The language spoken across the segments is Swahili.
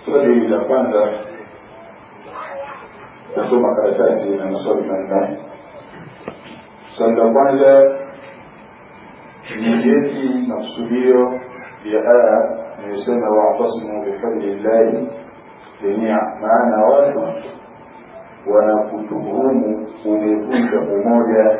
swali la kwanza kusoma karatasi na maswali manne swali la kwanza ni yepi makusudio ya aya inayosema wa'tasimu bihablillahi jamia maana watu wanakutuhumu umevunja umoja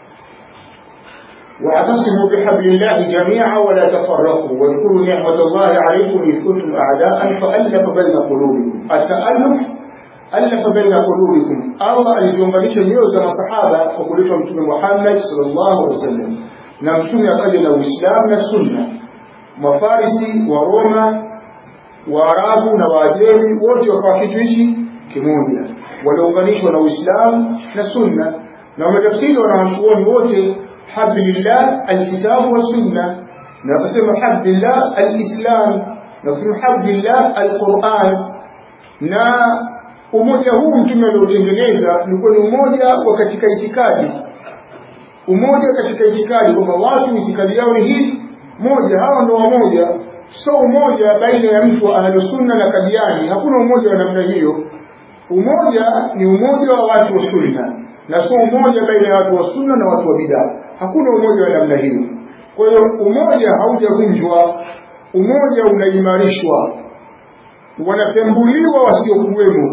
واعتصموا بحبل الله جميعا ولا تفرقوا واذكروا نعمة الله عليكم إذ كنتم أعداء فألف بين قلوبكم التألف ألف بين قلوبكم الله aliziunganisha nyoyo za masahaba kwa kuletwa mtume Muhammad sallallahu alaihi wasallam na mtume akaja na Uislamu na Sunna mafarisi wa Roma Waarabu na Waajemi wote wakawa kitu hichi kimoja waliunganishwa na Uislamu na Sunna na wametafsiri wanawachuoni wote hablillah alkitabu wa sunna na wakasema hablillah alislam na wakasema hablillah alquran na umoja huu mtume aliotengeneza ulikuwa ni umoja wa katika itikadi umoja katika itikadi kwamba watu itikadi yao ni hii moja hawa ndo wamoja so umoja baina ya mtu wa ahlusunna na kadiani hakuna umoja wa namna hiyo umoja ni umoja wa watu wa sunna na sio umoja baina ya watu wa sunna na watu wa bidaa hakuna umoja wa namna hiyo kwa hiyo umoja haujavunjwa umoja unaimarishwa wanatambuliwa wasiokuwemo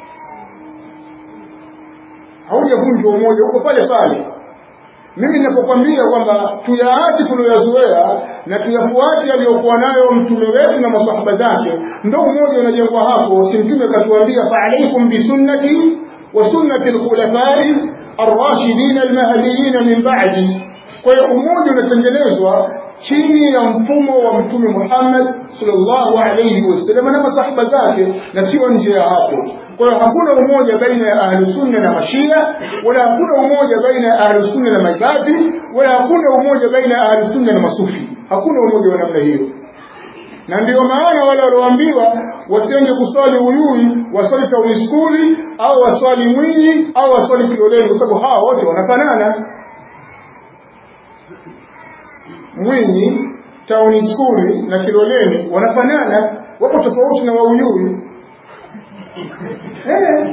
haujavunjwa umoja uko pale pale mimi ninapokwambia kwamba tuyaache tuliyoyazoea na tuyafuate aliyokuwa nayo mtume wetu na masahaba zake ndo umoja unajengwa hapo si mtume katuambia faalaikum bisunnati wa sunnati lkhulafai arrashidin almahdiyin min ba'di kwa hiyo umoja unatengenezwa chini ya mfumo wa mtume Muhammad sallallahu alayhi wasallam na masahaba zake na sio nje ya hapo kwa hiyo hakuna umoja baina ya ahlusunna na mashia wala hakuna umoja baina ya ahlusunna na maibadhi wala hakuna umoja baina ya ahlusunna na masufi hakuna umoja wa namna hiyo na ndio maana wale walioambiwa wasiende kuswali uyui waswali tauni skuli au waswali mwinyi au waswali kiloleni kwa sababu hawa wote wanafanana mwinyi tauni skuli na kiloleni wanafanana wapo tofauti na wauyui eh.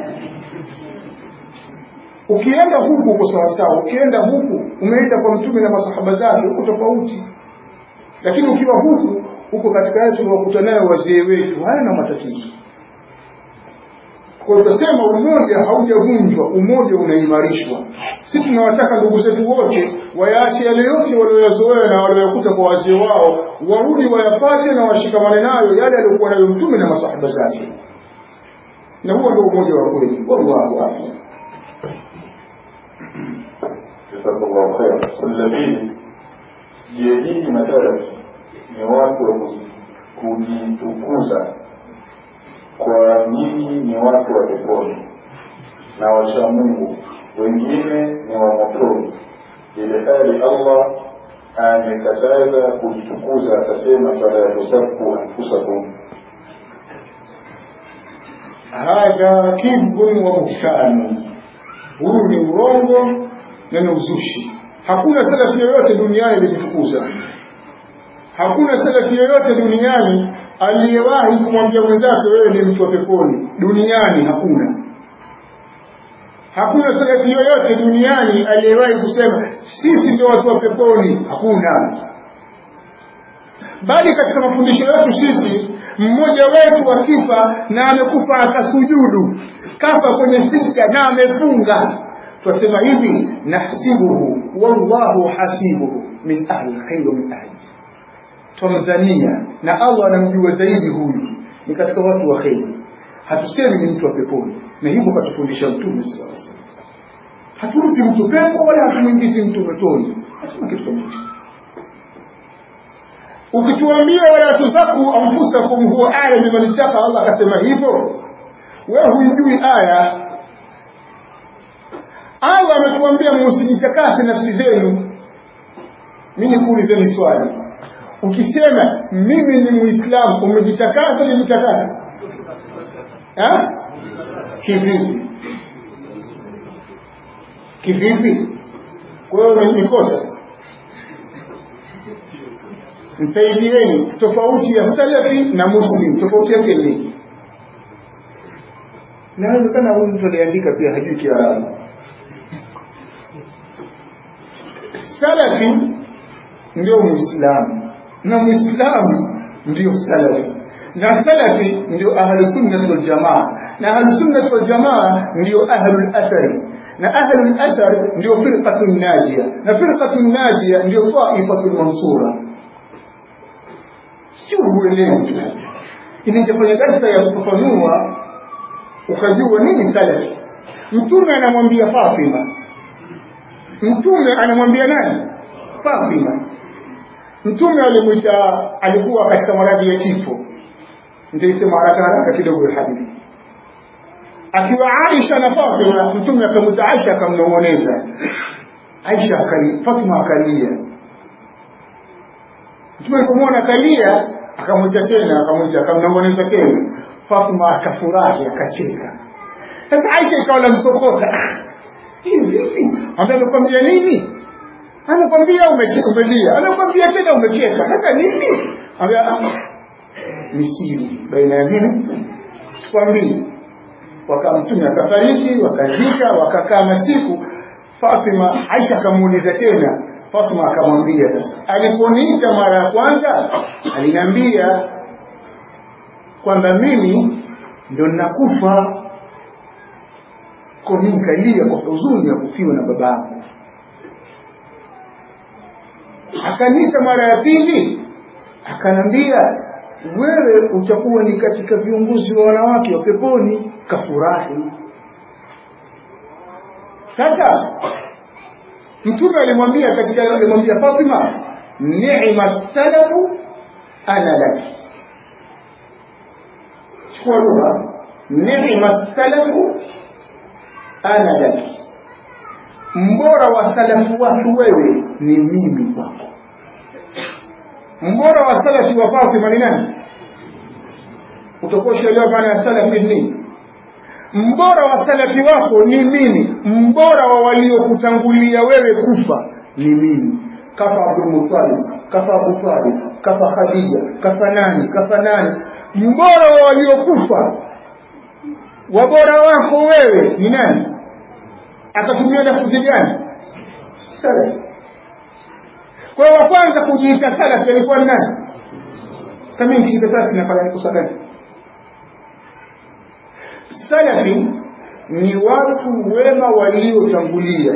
ukienda huku uko sawasawa ukienda huku umeenda kwa mtume na masahaba zake uko tofauti lakini ukiwa huku huko katika yale tuliwakuta nayo wazee wetu hayana matatizo kwa tutasema umoja haujavunjwa umoja unaimarishwa si tunawataka ndugu zetu wote wayaache yale yote walioyazoea na walioyakuta kwa wazee wao warudi wayapate na washikamane nayo yale aliyokuwa nayo mtume na masahaba zake na huo ndio umoja wa kweli wallahu a'lam jazakallahu khair swali la pili je hii mathalan ni watu wa kujitukuza kwa nini ni watu wa peponi na wacha Mungu wengine ni wa motoni ile hali Allah amekataza kujitukuza akasema fala tusabbu anfusakum hadha kibun wa buhtanu huu ni urongo na ni uzushi hakuna salafi yoyote duniani alijitukuza hakuna salafi yoyote duniani aliyewahi kumwambia mwenzake wewe ni mtu wa peponi duniani hakuna hakuna salafi yoyote duniani aliyewahi kusema sisi ndio watu wa peponi hakuna bali katika mafundisho yetu sisi mmoja wetu akifa na amekufa akasujudu kafa kwenye sijda na amefunga twasema hivi nahsibuhu wallahu hasibuhu min ahli lkhairi wa min ahli twamdhania na allah anamjua zaidi huyu ni katika watu wa kheri hatusemi ni mtu wa peponi na hivyo katufundisha mtume sallallahu alaihi wasallam hatumpi mtu pepo wala hatumwingizi mtu motoni hatuna kitu kama hicho ukituambia wala tuzaku anfusakum huwa a'lam biman ittaqa Allah akasema hivyo wewe huijui aya Allah ametuambia msijitakase nafsi zenu mimi kuulizeni swali ukisema mimi ni muislamu umejitakasa umejitakasa ha kivipi kivipi kwa hiyo ni kosa msaidieni tofauti ya salafi na muslim tofauti yake ni inawezekana huyu mtu aliandika pia hajui kiarabu salafi ndio muislamu na muislamu ndio salafi na salafi ndio ahlusunnati waljamaa na ahlusunnati waljamaa ndio ahlulathari na ahlulathar ndio firqatu najia na firqatu najia ndio taifatu lmansura sio huelewi inajafanya darsa ya kufafanua ukajua nini salafi mtume anamwambia fatima mtume anamwambia nani fatima mtume alimwita alikuwa katika maradhi ya kifo nitaisema haraka haraka kidogo ya hadithi akiwa aisha na fatima mtume akamwita aisha akamnong'oneza aisha akali fatima akalia mtume alipomwona akalia akamwita tena akamwita akamnong'oneza tena fatima akafurahi akacheka sasa aisha ikawa namsokota hii vipi ambaye amekwambia nini anakwambia umelia anakwambia tena umecheka sasa nini ambia ni siri baina ya mimi sikwambii wakamtume akafariki wakazika wakakaa masiku fatima aisha akamuuliza tena fatima akamwambia sasa aliponiita mara ya kwanza aliniambia kwamba mimi ndo ninakufa kwa mimi nikalia kwa huzuni ya kufiwa na babangu akaniita mara ya pili akanambia wewe utakuwa ni katika viongozi wa wanawake wa peponi kafurahi sasa mtume alimwambia katika alimwambia fatima ni'ma salafu ana laki chukua lugha ni'ma salafu ana laki mbora wa salafu watu wewe ni mimi kwako mbora wa salafi wa Fatima ni nani utakuwa ushaelewa maana ya salafi ni nini mbora wa salafi wako ni mimi mbora wa waliokutangulia wewe kufa ni mimi kafa Abdul Muttalib kafa Abu Talib kafa Khadija kafa nani kafa nani mbora wa waliokufa wabora wako wewe ni nani akatumia lafudhi gani salafi kwa hiyo wa kwanza kujiita salafi alikuwa ni nani kama nikijiita salafi nafanya kosa gani salafi ni watu wema waliotangulia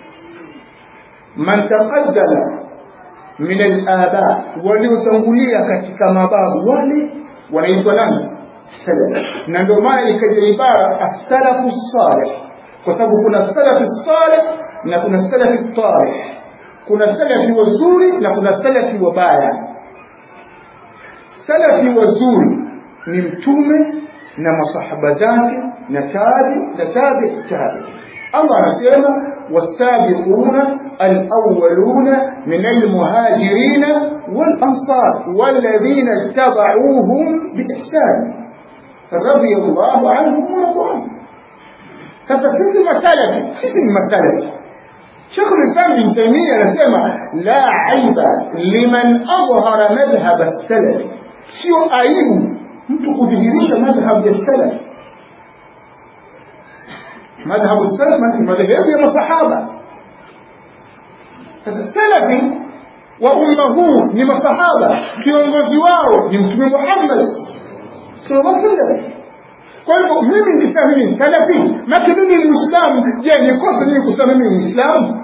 man taqaddama min al-aba waliotangulia katika mababu wale wanaitwa nani salaf na ndio maana ikaja ibara as-salafu salih kwa sababu kuna salafi salih na kuna salafi tarih kuna salafi wazuri na kuna salafi wabaya salafi wazuri ni mtume na masahaba zake na tabi na tabi tabi Allah anasema والسابقون الأولون من المهاجرين والأنصار والذين اتبعوهم بإحسان رضي الله عنهم ورضوا عنه sasa sisi masalafi sisi ni masalafi Sheikh al-Islam Ibn Taymiyyah anasema la aiba liman adhhara madhhab as-salaf sio aibu mtu kudhihirisha madhhab ya salaf madhhab as-salaf ni madhhabu ya masahaba sasa salafi wa umma huu ni masahaba kiongozi wao ni mtume Muhammad sallallahu alaihi wasallam kwa hivyo mimi nikisema mimi ni salafi maki mimi ni muislamu je ni kosa mimi kusema mimi ni muislamu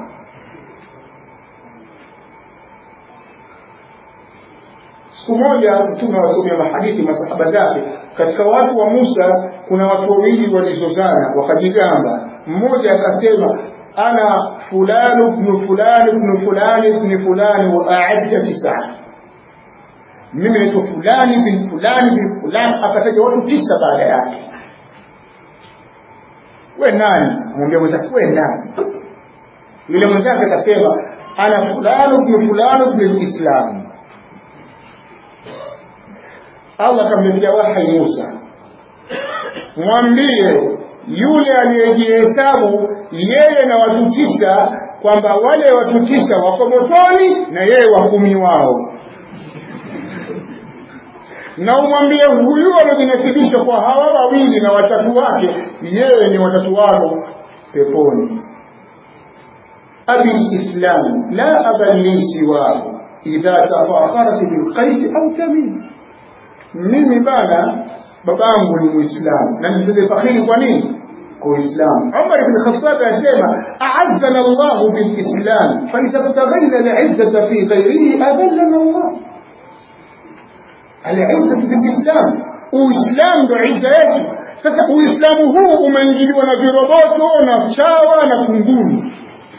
siku moja mtume awasomea mahadithi masahaba zake katika watu wa Musa kuna watu wawili walizozana wakajigamba mmoja akasema ana fulani ibn fulani ibn fulani ibn fulani wa a'adda tisa mimi naitwa fulani bin fulani bin fulani akataja watu tisa baada yake we nani mwambia mwenzake we nani yule mwenzake akasema ana fulani ibn fulani ibn islam Allah akamletea wahi Musa mwambie yule aliyejihesabu yeye na watu tisa kwamba wale watu tisa wako motoni na yeye wakumi wao na umwambie huyu aliyojinasibisha kuonyesha kwa hawa wawili na watatu wake yeye ni watatu wao peponi abi lislam la aban li siwahu idha tafakharat bilqaisi au tamim mimi bana babangu ni muislamu na nipige fakhiri kwa nini kwa uislamu umar ibn khattab asema a'azzana allah bilislam fa idha btaghayna al'izzata fi ghayrihi adallana allah al'izzatu bilislam uislamu ndo izza yetu sasa uislamu huu umeingiliwa na viroboto na chawa na kunguni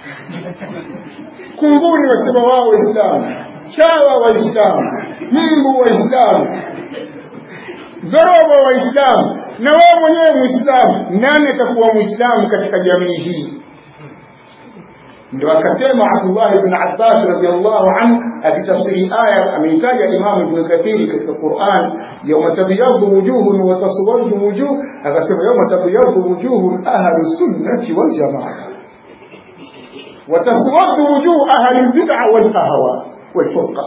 kunguni wasema wao waislamu chawa waislamu mbu waislamu dhorobo waislamu na wewe mwenyewe muislamu nani atakuwa muislamu katika jamii hii ndio akasema Abdullah ibn Abbas radhiallahu anhu akitafsiri aya ameitaja Imam Ibn Kathir katika Qur'an yawma tabyaddu wujuhun wa taswaddu wujuh akasema yawma tabyaddu wujuhun ahli sunnati wal jamaa wa taswaddu wujuh ahli bid'ah wal ahwa wal furqa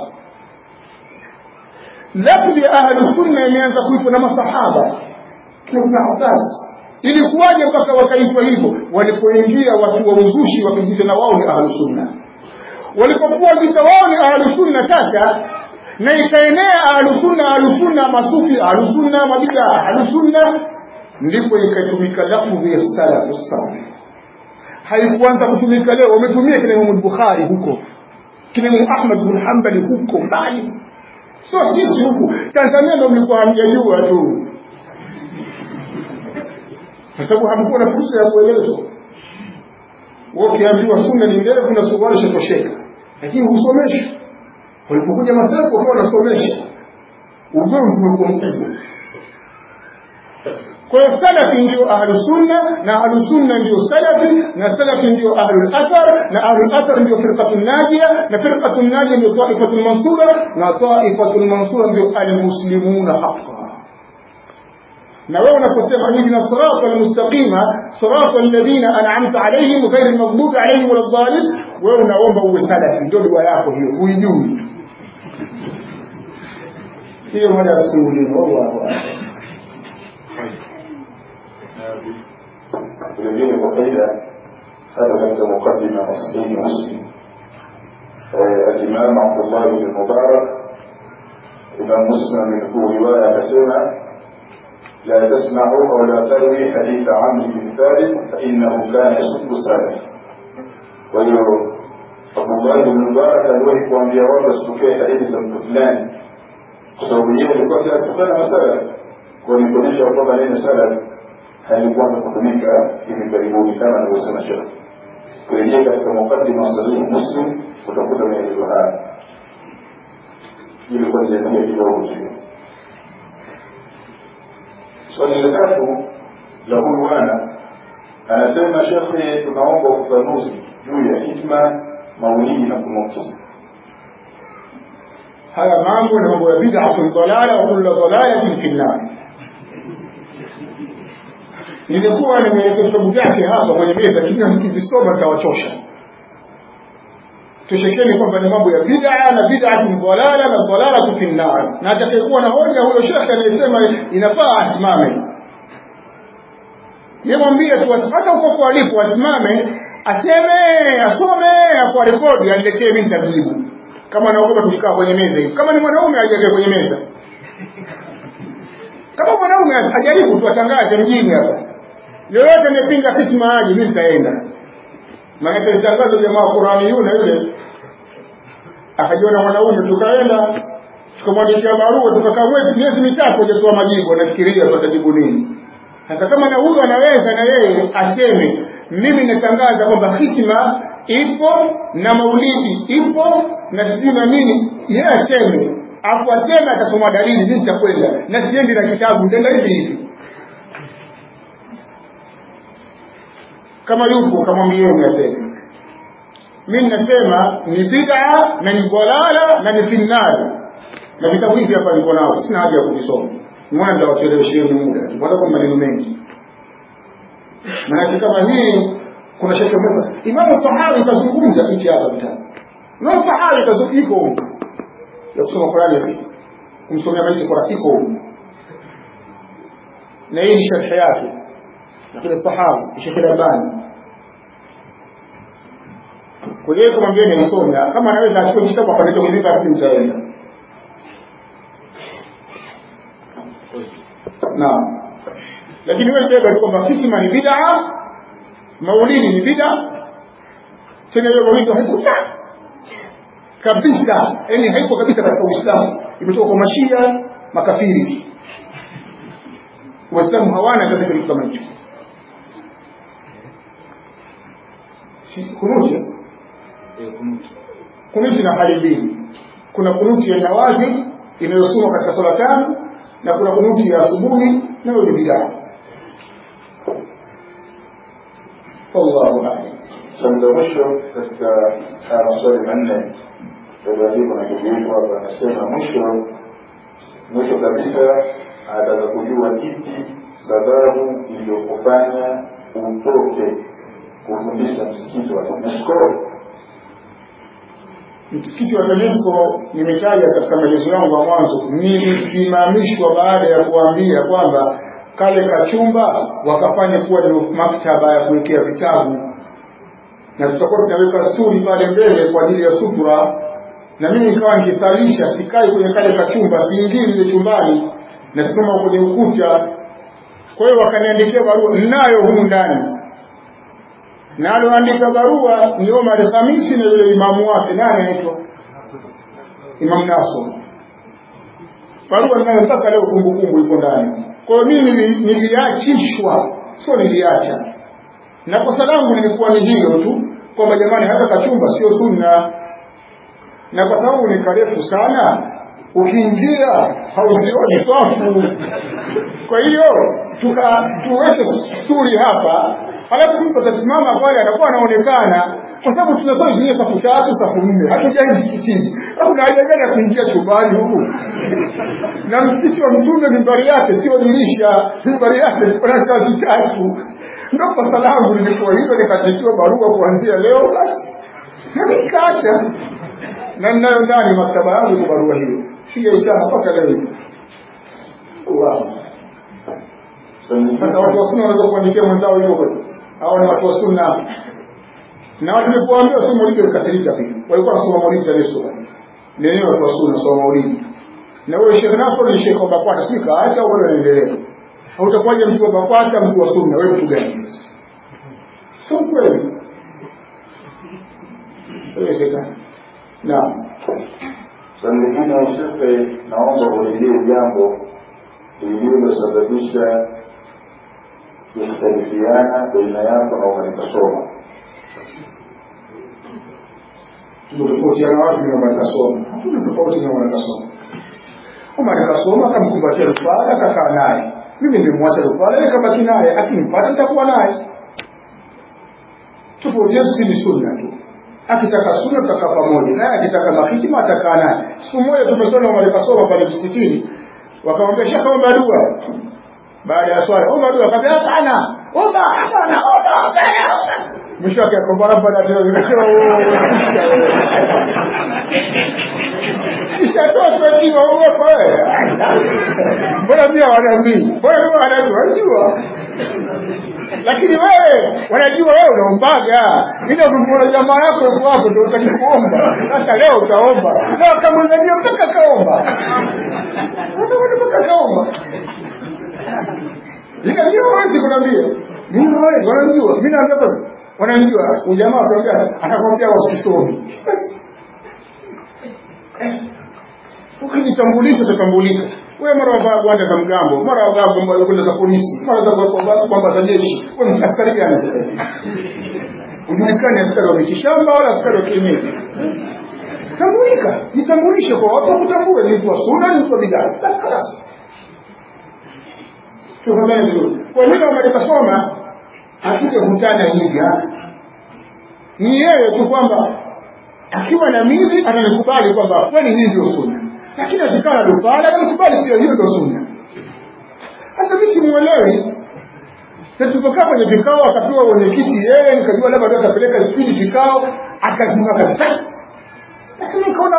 lafzi ya ahli sunna imeanza kuitwa na masahaba Ibn Abbas ilikuwaje mpaka wakaitwa hivyo walipoingia watu wa uzushi wakijiita na wao ni ahlu sunna walipokuwa vita wao ni ahlu sunna sasa na ikaenea ahlu sunna ahlu sunna masufi ahlu sunna mabida ahlu sunna ndipo ikatumika lafdhi ya salafu salih haikuanza kutumika leo wametumia kina Imam Bukhari huko kina Imam Ahmad bin Hanbali huko mbali sio sisi huku Tanzania ndio mlikuwa hamjajua tu kwa sababu hamkuwa na fursa ya kuelezwa. Wewe ukiambiwa sunna ni ndefu na suruali shatosheka, lakini husomeshwi. Walipokuja masafu wakawa wanasomesha, ugomvi ulikuwa mkubwa. Kwa hiyo salafi ndio ahlu sunna na ahlu sunna ndio salafi na salafi ndio ahlu athar na ahlu athar ndio firqatu najia na firqatu najia ndio taifatu mansura na taifatu mansura ndio almuslimuna haqqan na wewe unaposema ihdina sirata almustaqima sirata alladhina an'amta alayhim ghayr almaghdubi alayhim waladdallin wewe unaomba uwe salafi ndio dua yako hiyo huijui hiyo mada ya siku nyingine wallahu vilevile kwa faida hata katika mukaddima wa sahihi muslim الإمام عبد الله بن المبارك إمام مسلم من رواية akasema لا تسمعوا أو لا تروي حديث عمرو بن ثابت فإنه كان يسب السلف وهي عبد الله بن مبارك aliwahi kuambia watu wasitokee hadithi za mtu fulani kwa sababu yeye alikuwa akitukana masalaf kwa ni kuonyesha kwamba neno salaf halikuanza kutumika hivi karibuni kama anavyosema shekh kurejea katika mukaddima sahihi muslim utakuta maelezo haya ili kuendelea kidogo tu swali la tatu la huyu bwana anasema shekhe tunaomba ufafanuzi juu ya hikma maulidi na kunuti haya mambo ni mambo ya bid'atun dalala wa kullu dalalatin fi an-nar nilikuwa nimeweka vitabu vyake hapa kwenye meza kila sikivisoma nitawachosha tushekeni kwamba ni mambo ya bid'a na bid'atun dalala na dalalatu fi an-nar na atakayekuwa na hoja huyo shekhe anayesema inafaa asimame yemwambie tu hata huko kwa alipo asimame aseme asome kwa rekodi aniletee mimi nitajibu kama naogopa tukikaa kwenye meza hivi kama ni mwanaume ajaje kwenye meza kama mwanaume ajaribu tu atangaze mjini hapa yoyote anayepinga kisma aje mimi nitaenda maana tangazo jamaa wa Qurani yule yule akajiona mwanaume tukaenda tukamwandikia barua tukakaa mwezi miezi mitatu hajatoa majibu anafikiria tutajibu nini sasa kama na huyu anaweza na yeye aseme mimi natangaza kwamba hitima ipo na maulidi ipo na sijui na nini yeye aseme afu aseme atasoma dalili mimi nitakwenda na siendi na kitabu nitaenda hivi hivi kama yupo kamwambieni aseme mimi nasema ni bid'a na ni dalala na ni finnari na vitabu hivi hapa niko nao sina haja ya kuvisoma nimeona nitawachelewesheni muda kwanza kwa maneno mengi maanake kama hii kuna shaka moja imamu tahawi kazungumza hichi hapa vitabu imamu tahawi kazungumza iko huko ya kusoma Qur'ani kumsomea maiti Qur'ani iko huko na hii ni sharhi yake lakini sahabu Sheikh Albani kwa hiyo kumwambia ni msomi kama anaweza achukue kitabu apeleke kwenye basi mtaenda naam lakini wewe beba tu kwamba fitima ni bid'a maulidi ni bid'a tena hiyo maulidi haiko kabisa yani haiko kabisa katika Uislamu imetoka kwa mashia makafiri waislamu hawana katika kitu kama hicho kunuti kunuti na hali mbili kuna kunuti ya nawazi inayosomwa katika sala tano na kuna kunuti ya asubuhi nayo ni bidaa wallahu a'lam swali la mwisho katika haya maswali manne yaliyoandikwa na ndugu yetu hapa anasema mwisho mwisho kabisa anataka kujua kipi sababu iliyokufanya utoke kufundisha msikiti wa TANESCO msikiti wa TANESCO nimetaja katika maelezo yangu ya mwanzo nilisimamishwa baada ya kuambia kwamba kale kachumba wakafanya kuwa ni maktaba ya kuwekea vitabu na tutakuwa tunaweka sturi pale mbele kwa ajili ya sutura na mimi nikawa nikisalisha sikai kwenye kale kachumba siingii ile chumbani nasimama kwenye ukuta kwa hiyo wakaniandikia barua ninayo humu ndani na alioandika barua ni Omar Khamisi na yule imamu wake nani anaitwa Imam Naso barua ninayo mpaka leo kumbukumbu iko ndani kwa hiyo mimi niliachishwa sio niliacha na kosa langu lilikuwa ni hilo tu kwamba jamani hata kachumba sio sunna na kwa sababu ni karefu sana ukiingia hauzioni safu kwa hiyo tuka tuweke sturi hapa halafu mtu atasimama pale atakuwa anaonekana kwa sababu tunasoma zingine safu tatu safu nne hatujai msikitini kuna haja gani ya kuingia chumbani huku na msikiti wa mtume mimbari yake sio dirisha mimbari yake kuna kazi tatu ndo kosa langu lilikuwa hivyo nikatikiwa barua kuanzia leo basi nami nikaacha na ninayo ndani maktaba yangu kwa barua hiyo sijaisoma mpaka leo hivi wow. sasa watu wa sunna wanaweza kuandikia mwenzao hivyo kweli hao ni watu wa sunna na watu nilipoambia somo maulidi walikasirika pia walikuwa wanasoma maulidi TANESCO lenyewe watu wa sunna soma maulidi na huyo Sheikh Nasr ni Sheikh wa BAKWATA si kaacha au bado anaendelea hautakuwaje mtu wa BAKWATA mtu wa sunna wewe mtu gani sio kweli haiwezekani naam swali lingine usife naomba uelezee jambo lililosababisha kukhtalifiana baina yako na umanikasoma tumetofautiana wapi na mwanakasoma hatuna tofauti na mwanakasoma mwanakasoma akamkumbatia rufala akakaa naye mimi nimemwacha rufala nikabaki naye akimpata nitakuwa naye tofauti yetu si ni sunna tu akitaka sunna tutakaa pamoja naye akitaka mahitima atakaa naye siku moja tumesoma mwanakasoma pale msikitini wakamwambia shaka omba dua baada ya swala omba dua akamwambia hapana omba hapana omba hapana mwisho wake akomba rabbana ishatoa tuachiwa uopo mbona pia wanaambii mbona pia wanajua wanajua lakini wewe wanajua wewe unaombaga ila ukimwona jamaa yako yuko hapo ndio utaki kuomba sasa leo utaomba leo akamwangalia mpaka kaomba mpaka kaomba ila hiyo hawezi kunambia mimi hawezi wanajua mimi naambia bwana wanajua ujamaa atakwambia atakwambia wasisomi ukijitambulisha utatambulika wewe mara wavaa gwanda za mgambo mara wavaa gwanda za polisi mara za kwamba za jeshi wewe askari gani sasa ujulikani askari wa mitishamba wala askari wa kienyeji tambulika jitambulishe kwa watu wakutambue ni mtu wa sunna ni mtu wa bidaa basi خلاص tufahamane vizuri kwa nini wamelikasoma hatukekutana hivi ni yeye tu kwamba akiwa na mimi ananikubali kwamba kweli hii ndio sunna lakini akikaa na dupala ananikubali pia hiyo ndio sunna sasa mimi simuelewi na tulipokaa kwenye vikao akapewa mwenyekiti yeye nikajua labda ndio atapeleka spidi vikao akazima kabisa lakini nikaona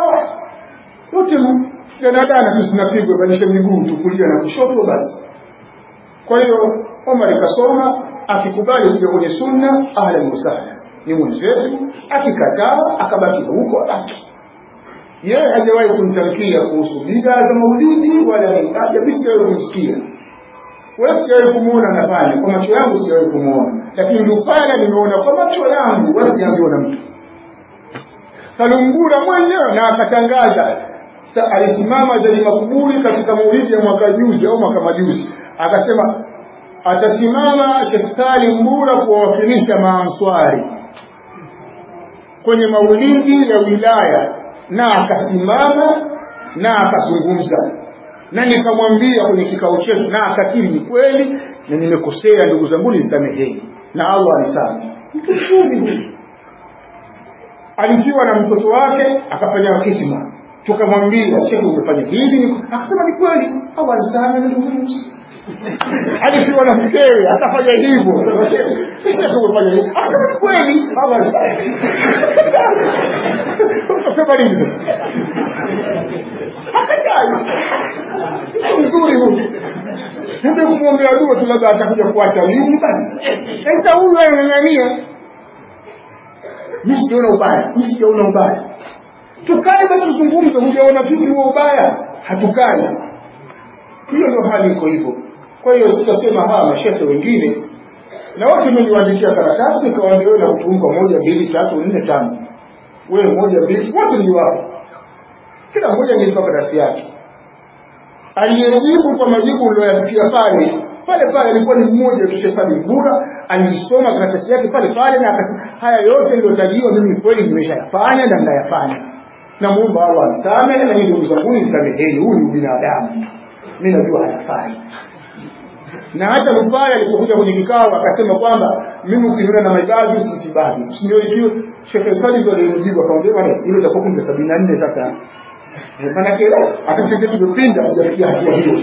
wote danadana tu zinapigwa badilisha miguu tukulia na kushoto basi kwa hiyo Omar kasoma akikubali kuja kwenye sunna ahlan wasahlan ni mwenzetu akikataa akabaki huko abaki yeye hajawahi kumtamkia kuhusu bid'a za maulidi wala haja mimi sijawahi kumsikia wala sijawahi kumuona anafanya kwa macho yangu sijawahi kumuona lakini Lupala nimeona kwa macho yangu wala sijaambiwa na mtu Salumbura mwenyewe na akatangaza alisimama Zali Makuburi katika maulidi ya mwaka juzi au mwaka majuzi akasema atasimama Sheikh Salim Mbura kuwawakilisha maanswari kwenye maulidi ya wilaya na akasimama na akazungumza na nikamwambia kwenye kikao chetu na akakiri ni kweli na nimekosea ndugu zangu nisameheni na Allah anisamehe mtukufu huyu alikiwa na mtoto wake akafanya kitima tukamwambia shekhe umefanya hivi akasema ni kweli au anisamehe ndugu alikiwa na mkewe akafanya hivyo shekhe umefanya hivi akasema ni kweli au anisamehe ukasema nini akajali mzuri huyu ndio kumwombea dua tu labda atakuja kuacha lini basi sasa huyu anang'ang'ania mimi sijaona ubaya mimi sijaona ubaya tukae basi tuzungumze hujaona vipi huo ubaya hatukai hiyo ndio hali iko hivyo kwa hiyo sitasema hawa mashehe wengine na wote niliwaandikia karatasi nikawaambia wewe na kutumka moja mbili tatu nne tano wewe moja mbili wote niliwapa kila mmoja nilipa karatasi yake aliyejibu kwa majibu uliyoyasikia pale pale pale alikuwa ni mmoja tu Sheikh Bura alisoma karatasi yake pale pale na akasema haya yote niliyotajiwa mimi kweli nimeshayafanya na ninayafanya namuomba Allah anisamehe na ndugu zangu nisameheni huyu ni binadamu mimi najua hayafai na hata Lupaya alipokuja kwenye kikao akasema kwamba mimi ukiniona na maibadi usisibadi usinione hiyo Sheikh Salim ndio alimjibu akamwambia bwana hilo itakuwa kumbe 74 sasa maana kile akasema tumepinda hajafikia hatua hiyo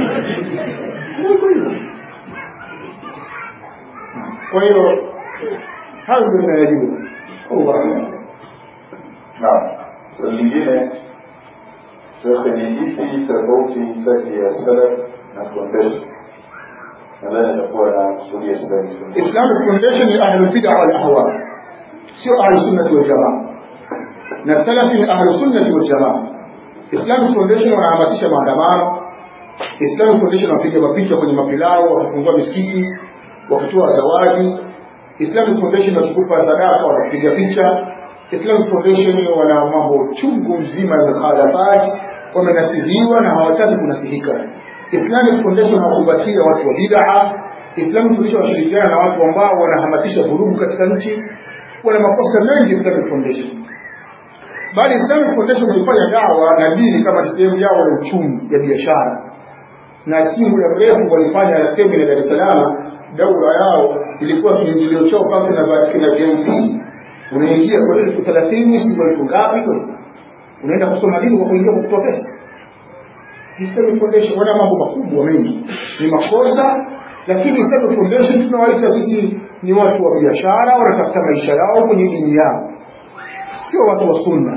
kwa hiyo hayo ndio ninayojua Allah Naam. Swali lingine shekhe, ni ipi tofauti kati ya salaf na foundation? Nadhani atakuwa na kusudia salaf. Islamic Foundation ni ahlul bid'a wal ahwa sio ahlus sunnah wal jamaa na salafi ni ahlus sunnah wal jamaa Islamic Foundation wanahamasisha maandamano Islamic Foundation wanapiga mapicha kwenye mapilao wakifungua misikiti wakitoa zawadi Islamic Foundation wakikupa sadaka wanapiga picha Islamic Foundation wana mambo chungu mzima ya mukhalafat wamenasihiwa na hawataki kunasihika Islamic Foundation hawakubatia watu wa bid'a Islamic Foundation washirikiana na watu ambao wanahamasisha vurugu katika nchi wana makosa mengi Islamic Foundation bali Islamic Foundation walifanya dawa na dini kama sehemu yao ya uchumi ya biashara na si muda mrefu walifanya semina Dar es Salaam daura yao ilikuwa kiingilio chao pale na na VIP unaingia kwa elfu thelathini si elfu ngapi unaenda kusoma dini kwa kuingia kwa kutoa pesa Islamic Foundation wana mambo makubwa mengi ni makosa lakini Islamic Foundation tunawaita sisi ni watu wa biashara wanatafuta maisha yao kwenye dini yao sio watu wa sunna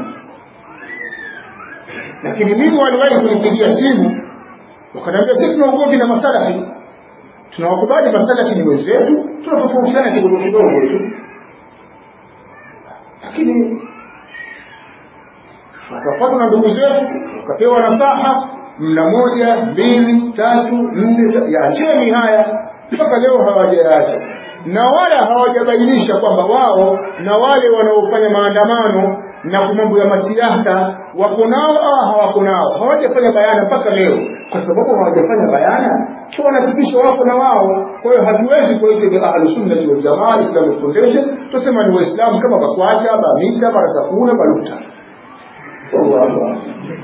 lakini mimi waliwahi kunipigia simu wakaniambia sisi tuna ugomvi na masalafi tunawakubali masalafi ni wenzetu tunatofautiana kidogo kidogo tu lakini wakapatwa na ndugu zetu wakapewa nasaha mna moja mbili tatu nne yaacheni haya mpaka leo hawajayaacha na wala hawajabainisha kwamba wao na wale wanaofanya maandamano na mambo ya masiasa wako nao au hawako nao hawajafanya bayana mpaka leo kwa sababu hawajafanya bayana kwa wanathibitisha wako na wao kwa hiyo hatuwezi kuita ahlus sunnah wal jamaa Islamic Foundation tusema ni waislamu kama bakwacha bamita barasakuna baluta wallahu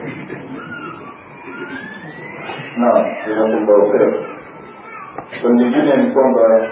Naam, jazakumullahu khair. Swali lingine ni kwamba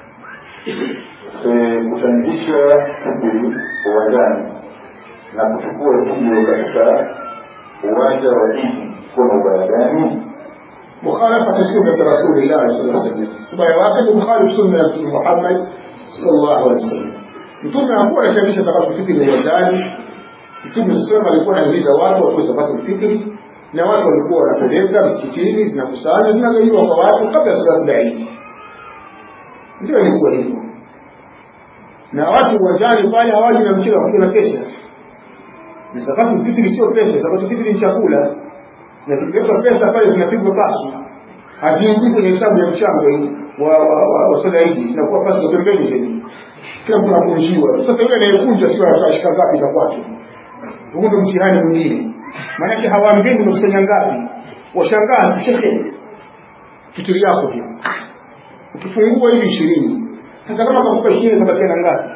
eh, kuchangisha shughuli uwanjani na kuchukua video katika uwanja wa Idi kuna ubaya gani? مخالفة سنة رسول الله صلى الله عليه وسلم ubaya wake ni mkhalifu sunna ya Mtume Muhammad sallallahu alaihi wasallam. Mtume hakuwa anashawisha zakatul fitri uwanjani. Mtume sema alikuwa anahimiza watu watoe zakatul fitri na watu walikuwa wanapeleka msikitini zinakusanywa zinagaiwa kwa watu kabla salatu ya Eid ndio ilikuwa hivyo na watu uwanjani pale hawaji na mchele wakiwa na pesa na zakatu fitri sio pesa zakatu fitri ni chakula na zikiwekwa pesa pale zinapigwa pasu haziingii kwenye hesabu ya mchango wa wa wa, wa soda hizi zinakuwa pasu za pembeni zaidi kila mtu anakunjiwa sasa yule anayekunja sio atashika ngapi za kwake huu ndio mtihani mwingine maanake hawaambii umekusanya ngapi washangaa shekhe fitiri yako hiyo ukifungua hivi ishirini sasa kama kakupa ishirini kabakia na ngapi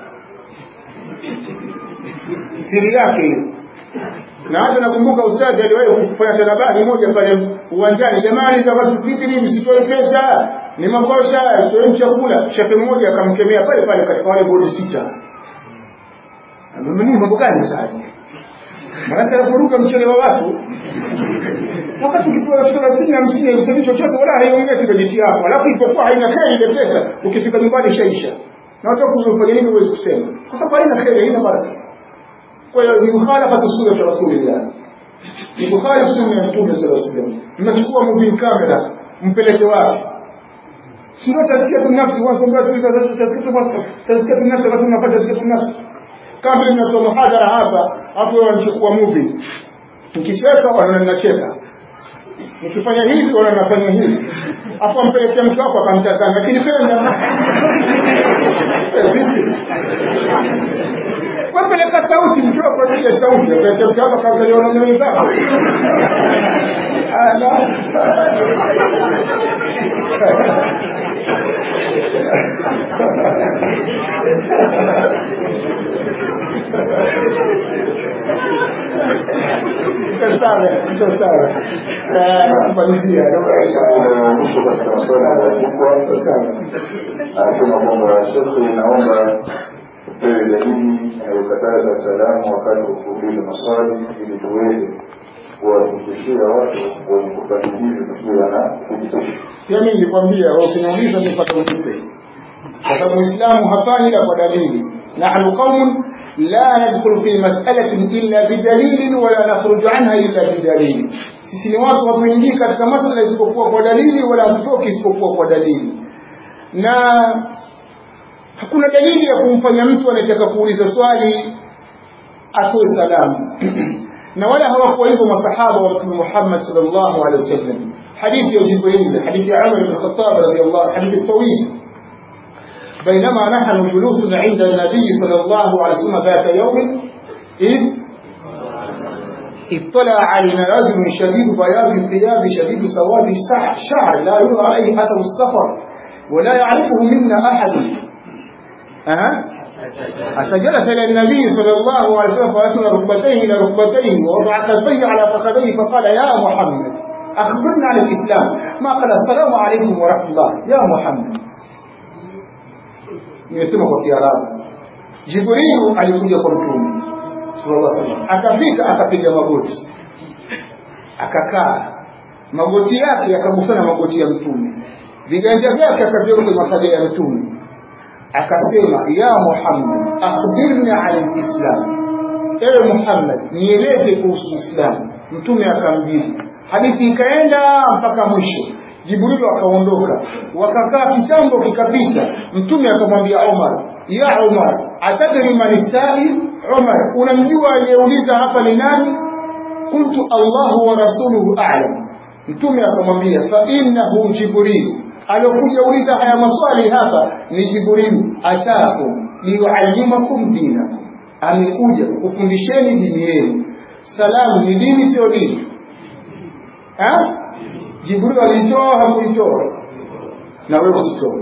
siri yake hiyo na hata nakumbuka ustadhi aliwahi kufanya tanabani moja pale uwanjani jamani za watu fitiri msitoe pesa ni makosa toeni chakula shehe mmoja akamkemea pale pale katika wale bodi sita mimi mambo gani sasa maanake anavuruga mchele wa watu wakati ukipewa elfu thelathini hamsini haisaidii chochote wala haiongezi bajeti yako alafu ilipokuwa haina kheri ile pesa ukifika nyumbani ishaisha na watu kufanya nini huwezi kusema kwa sababu haina kheri haina baraka kwa hiyo ni mukhalafatu sunnati rasulillah ni kukhalifu sunna ya mtume sallallahu alaihi wasallam mnachukua moving camera mpeleke wapi sio tazkiyatu nafsi wasomba sisi tazkiyatu nafsi wakati unapata tazkiyatu nafsi kama vile ninatoa muhadhara hapa hapo wanachukua movie nikicheka wanaona ninacheka nikifanya hivi wanaona nafanya hivi hapo ampelekea mtu wako akamtazama lakini penda wapeleka sauti mtu wako asije sauti apelekea mtu wako akamtazama na wenzako kumalizia mwisho katika masuala yaliyoandikwa anasema kwamba shekhe naomba upewe dalili inayokataza salamu wakati wa kuuliza maswali ili tuweze kuwafikishia watu wenye kufanya hivyo tukiwa na thibitisho pia mimi nilikwambia ukiniuliza nipata unipe kwa sababu muislamu hafanyi ila kwa dalili nahnu qaumun la nadkhulu fi mas'alatin illa bidalilin wala nakhruju anha illa bidalil sisi ni watu hatuingii katika masala isipokuwa kwa dalili wala hatutoki isipokuwa kwa dalili na hakuna dalili ya kumfanya mtu anayetaka kuuliza swali atoe salamu na wala hawakuwa hivyo masahaba wa mtume Muhammad sallallahu alaihi wasallam hadithi ya Jibril hadithi ya Umar ibn Khattab radiyallahu hadithi طويل بينما نحن جلوس عند النبي صلى الله عليه وسلم ذات يوم إذ اطلع علينا رجل شديد بياض الثياب شديد سواد الشعر لا يرى عليه أثر السفر ولا يعرفه منا أحد أه؟ حتى جلس إلى النبي صلى الله عليه وسلم فأسند ركبتيه إلى ركبتيه ووضع كفيه على فخذيه فقال يا محمد أخبرنا عن الإسلام ما قال السلام عليكم ورحمة الله يا محمد nimesema kwa Kiarabu. Jibrilu alikuja kwa Mtume sallallahu alaihi wasallam, akafika akapiga magoti, akakaa, magoti yake yakagusana magoti ya Mtume, viganja vyake akaviweka kwenye mapaja ya Mtume, akasema ya Muhammad, akhbirni an lislam, ewe Muhammad, nieleze kuhusu Uislamu. Mtume akamjibu, hadithi ikaenda mpaka mwisho. Jibrilu akaondoka, wakakaa kitambo kikapita. Mtume akamwambia Umar, ya Umar, atadri man sail? Umar, unamjua aliyeuliza hapa ni nani? Qultu Allahu wa rasuluhu a'lam. Mtume akamwambia fa innahu Jibril, aliyokuja uliza haya maswali hapa ni Jibril, ataakum liyuallimakum dinakum, amekuja kukufundisheni dini yenu. Salamu ni dini, sio dini ha? Jibril alitoa hakuitoa, na wewe usitoe.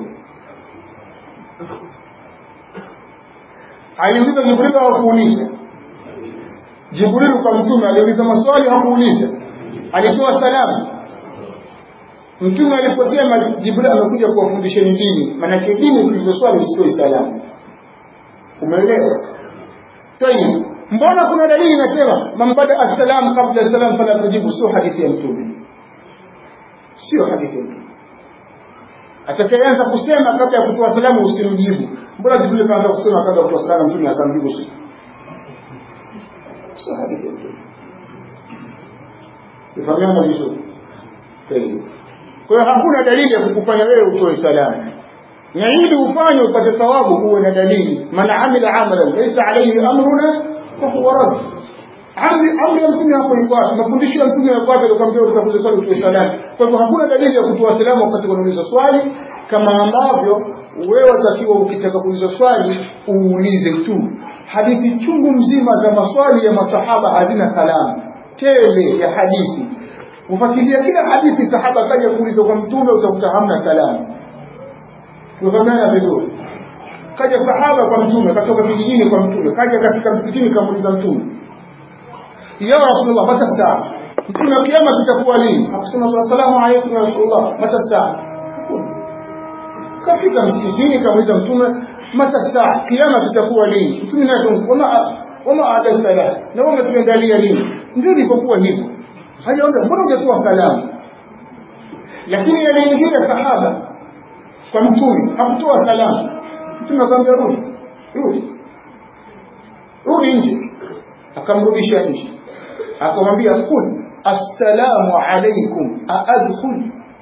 Aliuliza Jibril au kuuliza? Jibril kwa mtume aliuliza maswali hakuuliza, alitoa salamu. Mtume aliposema Jibril amekuja kuwafundisheni dini, maanake dini ukiuliza swali usitoe salamu. Umeelewa? Tayib, mbona kuna dalili inasema man bada assalamu kabla salam fala tujibu, sio hadithi ya mtume sio hadithi mtume atakayeanza kusema kabla ya kutoa salamu usimjibu mbona jibril kaanza kusema kabla ya kutoa salamu mtume akamjibu sio sio hadithi mtume Tufahamiana vizuri. Kwa hiyo hakuna dalili ya kukufanya wewe utoe salamu. Na ili ufanye upate thawabu uwe na dalili. Man amila amalan laysa alayhi amruna fa huwa rad. Amri amri ya mtume hapo iko wapi? Mafundisho ya mtume yako wapi alikwambia utakuja swali utoe salamu. Kwa hivyo hakuna dalili ya kutoa salamu wakati unauliza swali kama ambavyo wewe watakiwa ukitaka kuuliza swali uulize tu. Hadithi chungu mzima za maswali ya masahaba hazina salamu. Tele ya hadithi ufuatilia kila hadithi sahaba kaja kuuliza kwa mtume utakuta hamna salamu tumefanana vizuri kaja sahaba kwa mtume katoka vijijini kwa mtume kaja katika msikitini kamuuliza mtume ya rasulullah mata saa mtume kiama kitakuwa lini akusema assalamu alaykum ya rasulullah mata saa kafika msikitini kamuuliza mtume mata saa kiama kitakuwa lini mtume naye wama wama adalta la na wewe umetuandalia nini ndio ilipokuwa hivyo hajaomba mbona hujatoa salamu lakini aliingia sahaba kwa mtume hakutoa salamu mtume akamwambia rudi rudi rudi nje akamrudisha nje akamwambia kul assalamu alaikum aadkhul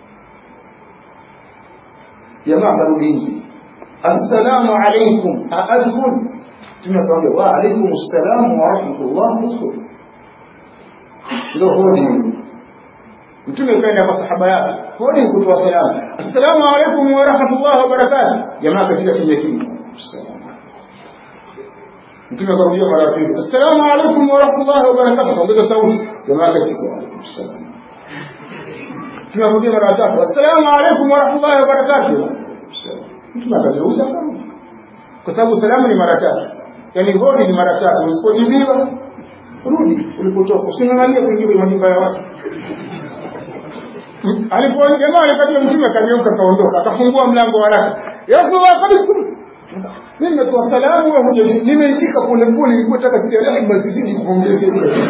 jamaa karudi nje assalamu alaikum aadkhul mtume akamwambia wa alaikum assalamu wa rahmatullah udkhul ndio hodi mtume kaenda kwa sahaba yake hodi kutoa salamu assalamu alaykum wa rahmatullahi wa barakatuh jamaa katika kimya kimya mtume akarudia mara pili assalamu alaykum wa rahmatullahi wa barakatuh ongeza sauti jamaa katika assalam mtume akarudia mara tatu assalamu alaykum wa rahmatullahi wa barakatuh mtume akageuza kwa sababu salamu ni mara tatu yani hodi ni mara tatu usipojibiwa rudi ulipotoka using'ang'anie kuingia kwenye majumba ya watu alipoona jamaa alikatia mtume akageuka akaondoka akafungua mlango wa haraka ya Rasulullah kabisa mimi nimetoa salamu wewe huja nimeitika pole pole nilikuwa nataka kutia rehema zizidi kuongezea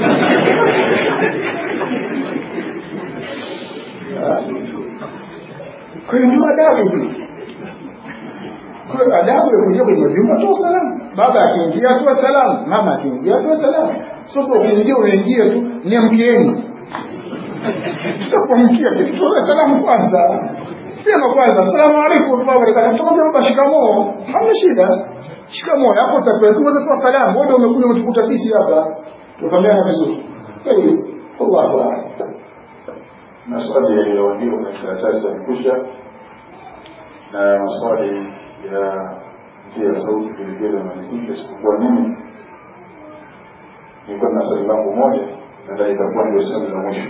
kwa hiyo ndio adabu hii kwa adabu ya kuingia kwenye majumba toa salamu baba akiingia toa salamu mama akiingia toa salamu sio kwa kuingia unaingia tu niamkieni tutakuamkia tutoe salamu kwanza sema kwanza asalamu alaykum wa rahmatullahi wa barakatuh tukamwambia baba shikamoo hamna shida shikamoo hapo utakuwa kuweza kuwa salamu wewe umekuja umetukuta sisi hapa tukamwambia vizuri kwa hiyo Allahu a'lam maswali yaliyoandikwa kwenye karatasi yamekwisha na maswali ya njia ya sauti vilevile yamalizika isipokuwa mimi nilikuwa na swali langu moja nadhani itakuwa ndio swali la mwisho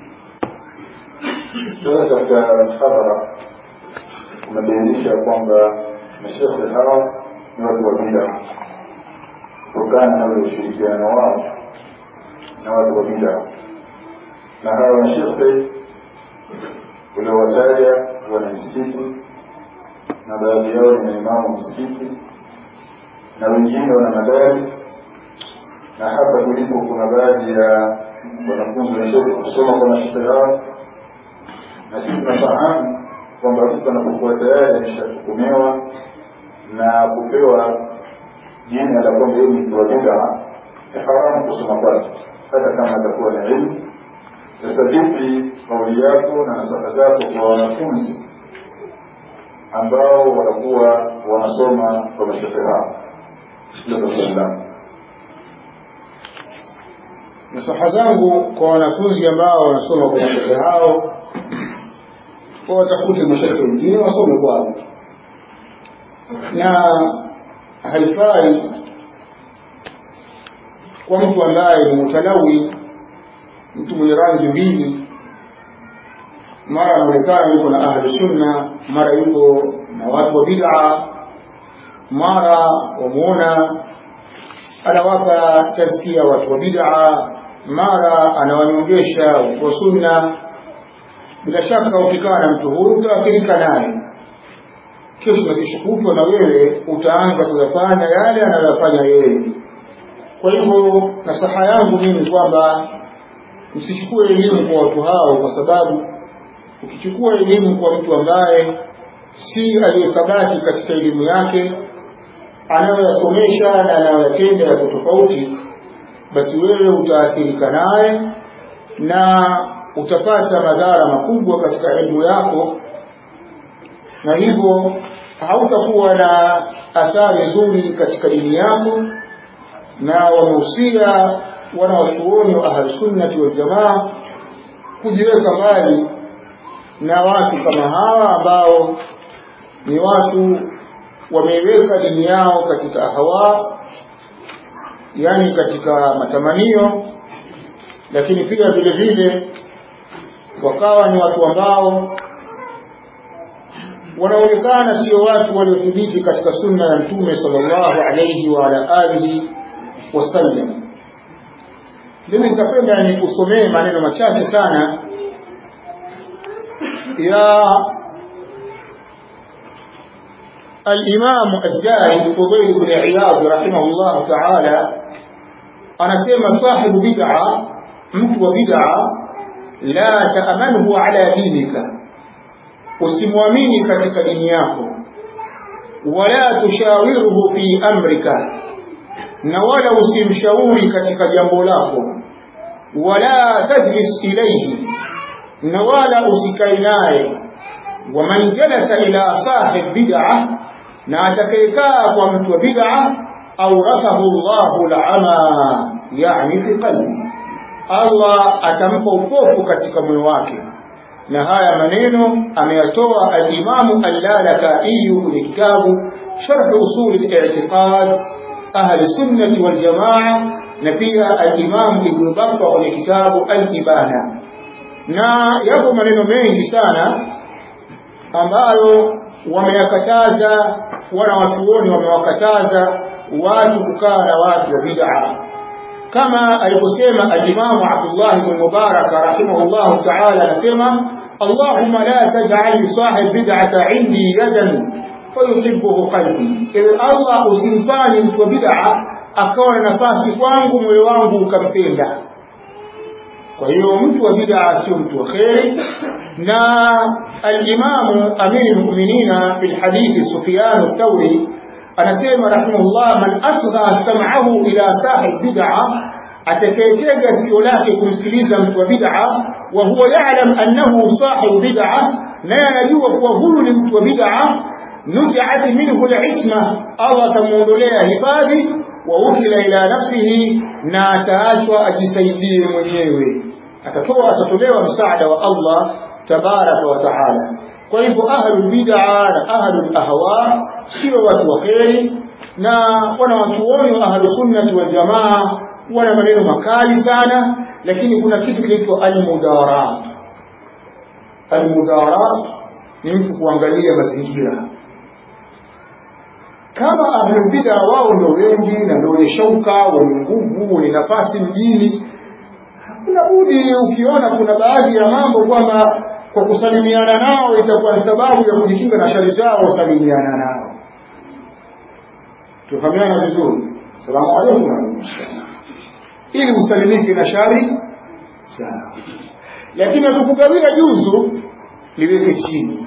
sasa katika hadhara umebainisha kwamba mashekhe hawa ni watu wa bida kutokana na ule ushirikiano wao na watu wa bida na hawa mashekhe uliowataja wana msikiti na baadhi yao ni maimamu msikiti na wengine wana madaris na hapa tulipo kuna baadhi ya wanafunzi wanasoma kusoma kwa mashekhe hao na sisi tunafahamu kwamba mtu anapokuwa tayari ameshahukumiwa na kupewa jina la kwamba yeye ni mtu wa bid'a ni haramu kusoma kwake hata kama atakuwa na ilmu sasa vipi kauli yako na nasaha zako kwa wanafunzi ambao watakuwa wanasoma kwa mashehe hao hilo swali langu nasaha zangu kwa wanafunzi ambao wanasoma kwa mashehe hao kwa watafute mashehe wengine wasome kwao na haifai kwa mtu ambaye ni mutalawi mtu mwenye rangi mbili mara anaonekana yuko na ahlu sunna mara yuko na watu wa bid'a mara wamuona anawapa tazkia watu wa bid'a mara anawanyongesha watu wa sunna bila shaka ukikaa na mtu huyu utaathirika naye kesho na kesho kutwa na wewe utaanza kuyafanya yale anayoyafanya yeye kwa hivyo nasaha yangu mimi kwamba msichukue elimu kwa watu hao kwa sababu ukichukua elimu kwa mtu ambaye si aliyekabati katika elimu yake anayoyasomesha na anayoyatenda yako tofauti basi wewe utaathirika naye na utapata madhara makubwa katika elimu yako na hivyo hautakuwa na athari nzuri katika dini yako na wamehusia wanawachuoni wa ahlusunnati waljamaa kujiweka mbali na watu kama hawa ambao ni watu wameiweka dini yao katika hawa yani katika matamanio lakini pia vile vile wakawa ni watu ambao wanaonekana sio watu waliothibiti katika sunna ya mtume sallallahu alayhi wa ala alihi wasallam mimi nitapenda nikusomee maneno machache sana ya الإمام الزاهد فضيل بن عياض رحمه الله تعالى أنا سيما صاحب بدعة متو بدعة لا تأمنه على دينك usimwamini katika dini yako wala tushawiruhu fi amrika na wala usimshauri katika jambo lako wala tajlis ilayhi na wala usikae naye waman jalasa ila sahib bid'a na atakayekaa kwa mtu wa bid'a awrathahu Allahu al'ama yani fi qalbi Allah atampa upofu katika moyo wake na haya maneno ameyatoa al-Imam al-Lalaka'i kwenye kitabu Sharh Usul al-I'tiqad Ahli Sunnah wal Jamaa na pia al-Imam Ibn Battah kwenye kitabu al-Ibana na yapo maneno mengi sana ambayo wameyakataza wana watuoni wamewakataza watu kukaa na watu wa bid'a kama aliposema al-Imam Abdullah ibn Mubarak rahimahullah ta'ala anasema Allahumma la taj'al li sahib bid'ata 'indi yadan fayuhibbuhu qalbi ewe Allah usimfanye mtu wa bid'a akawa na nafasi kwangu moyo wangu ukampenda kwa hiyo mtu wa bid'a sio mtu wa kheri na al-Imam Amir al-Mu'minina fi al-hadith Sufyan al-Thawri anasema rahimahullah man asgha sam'ahu ila sahib bid'a atakayetega sikio lake kumsikiliza mtu wa bid'a wa huwa ya'lam annahu sahib bid'a naye anajua kuwa huyu ni mtu wa bid'a nuzi'at minhu al-isma Allah atamuondolea hifadhi wa ukila ila nafsihi na ataachwa ajisaidie mwenyewe atatoa atatolewa msaada wa Allah tabaraka wa taala kwa hivyo ahlul bid'a na ahlul ahwa sio watu wa kheri na wana watuoni wa ahlus sunnah wal jamaa wana maneno makali sana lakini kuna kitu kinaitwa almudarat almudarat ni mtu kuangalia mazingira kama ahlul bid'a wao ndio wengi na ndio wenye shauka wenye nguvu wenye nafasi mjini hakuna budi ukiona kuna baadhi ya mambo kwamba kwa kusalimiana nao itakuwa ni sababu ya kujikinga na shari zao salimiana nao tufahamiana vizuri salamu alaykum ili usalimike na shari zao lakini atukugawia juzu liweke chini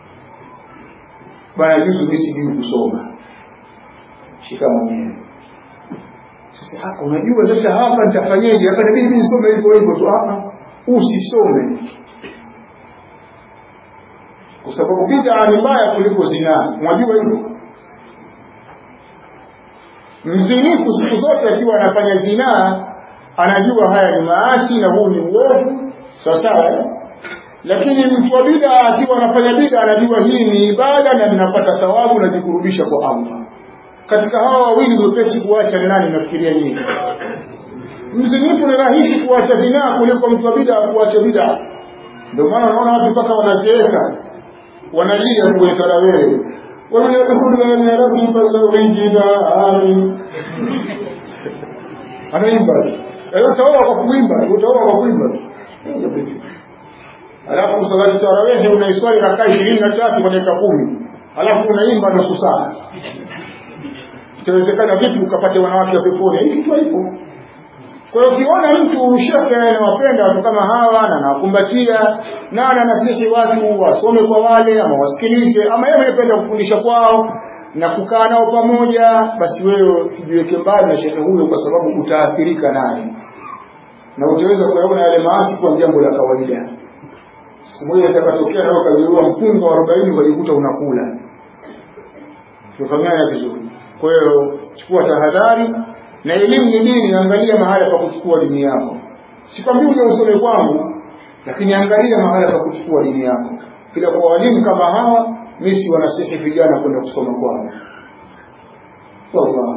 bwana juzu mimi sijui kusoma shika mwenyewe sasa hapa unajua sasa hapa nitafanyaje hapa inabidi mimi nisome hivyo hivyo tu hapa usisome kwa sababu bid'a ni mbaya kuliko zinaa unajua hivyo mzinifu siku zote akiwa anafanya zinaa anajua haya ni maasi na huu ni uovu sawa sawa lakini mtu wa bid'a akiwa anafanya bid'a anajua hii ni ibada na ninapata thawabu na jikurubisha kwa Allah katika hawa wawili mwepesi kuacha ni nani nafikiria nyinyi mzinifu ni rahisi kuacha zinaa kuliko mtu wa bid'a kuacha bid'a ndio maana unaona watu mpaka wanazeeka wanalia kwenye tarawih ومن يقول يا ربي فزوجنا آمين anaimba utaoa kwa kuimba utaoa kwa kuimba alafu salati tarawehe unaiswali rakaa ishirini na tatu kwa dakika kumi alafu unaimba nusu saa itawezekana vipi ukapate wanawake wa peponi hii kitu haipo kwa hiyo ukiona mtu shekhe anawapenda watu kama hawa na anawakumbatia na ananasihi watu wasome kwa wale ama wasikilize ama yeye anapenda kufundisha kwao na kukaa nao pamoja basi wewe ujiweke mbali na shekhe huyo kwa sababu utaathirika naye na utaweza kuyaona yale maasi kwa jambo la kawaida siku moja itakatokea nawe ukazurua mpunga wa arobaini ukajikuta unakula tufahamiana vizuri kwa hiyo chukua tahadhari na elimu ni dini angalia mahala pa kuchukua dini yako sikwambii uje usome kwangu lakini angalia mahala pa kuchukua dini yako ila kwa walimu kama hawa mi si wanasihi vijana kwenda kusoma kwao wallahu